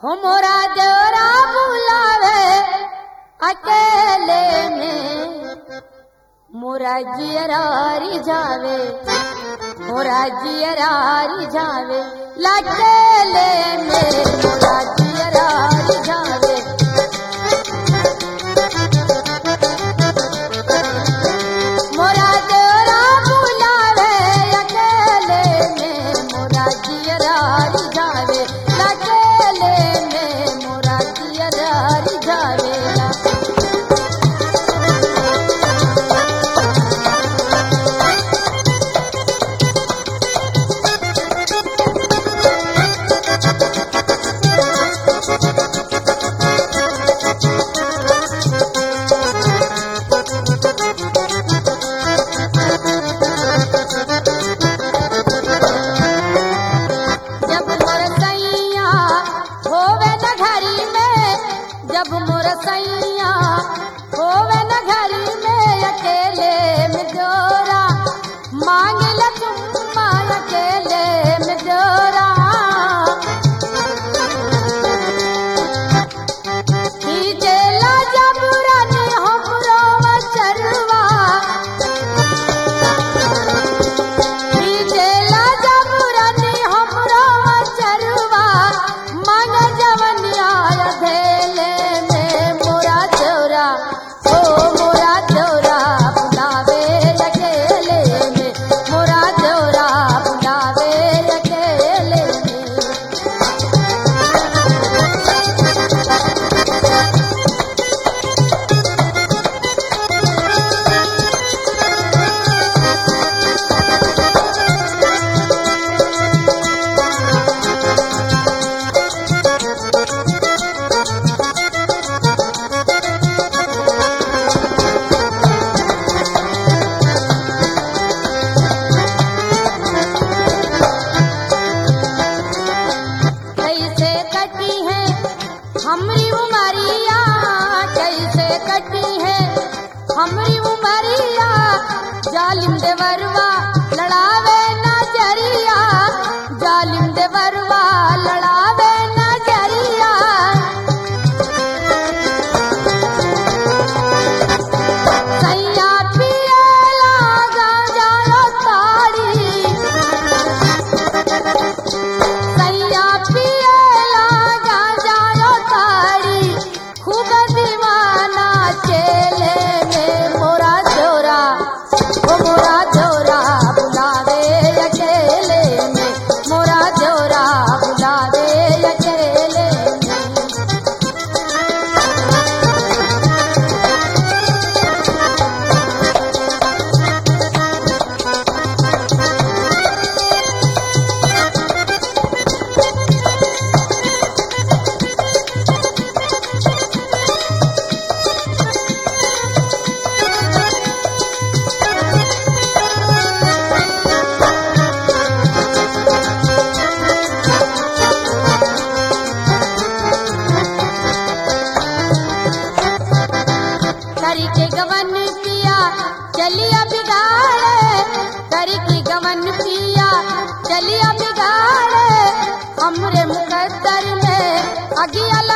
हो मोरा देवरा बुलावे अकेले में मोरा जियरारी जावे मोरा जियरारी जावे लकेले में मोरा जियरारी जावे मोरा देवरा बुलावे अकेले में मोरा जियरारी जावे लकेले में मोरा जियरारी जावेला जब मोर सैया होवे न घरी में जब मोर सैया होवे न घरी में अकेले में जोरा मांग ल चुम्मा अकेले में जोरा खींचेला जब रानी हमरो चरवा खींचेला जब रानी हमरो चरवा मन जवनिया धेले में मोरा चौरा ओ मोरा चौरा बुलावे अकेले में मोरा चौरा बुलावे अकेले में कैसे कटी है हमरी उमरिया कैसे कटी है हमरी उमरिया जालिम देवरवा लड़ावे नजरिया जालिम देवरवा लड़ावे नजरिया सैया पियला गांजा ताड़ी सैया पियला गांजा ताड़ी खूब दीवाना चेले में मोरा चोरा ओ मोरा चोरा बुलावे अकेले में मोरा चोरा बुलावे अकेले में करी के गवन पिया चलिया बिगाड़े करी के गवन पिया चलिया बिगाड़े हमरे मुकद्दर में अगिया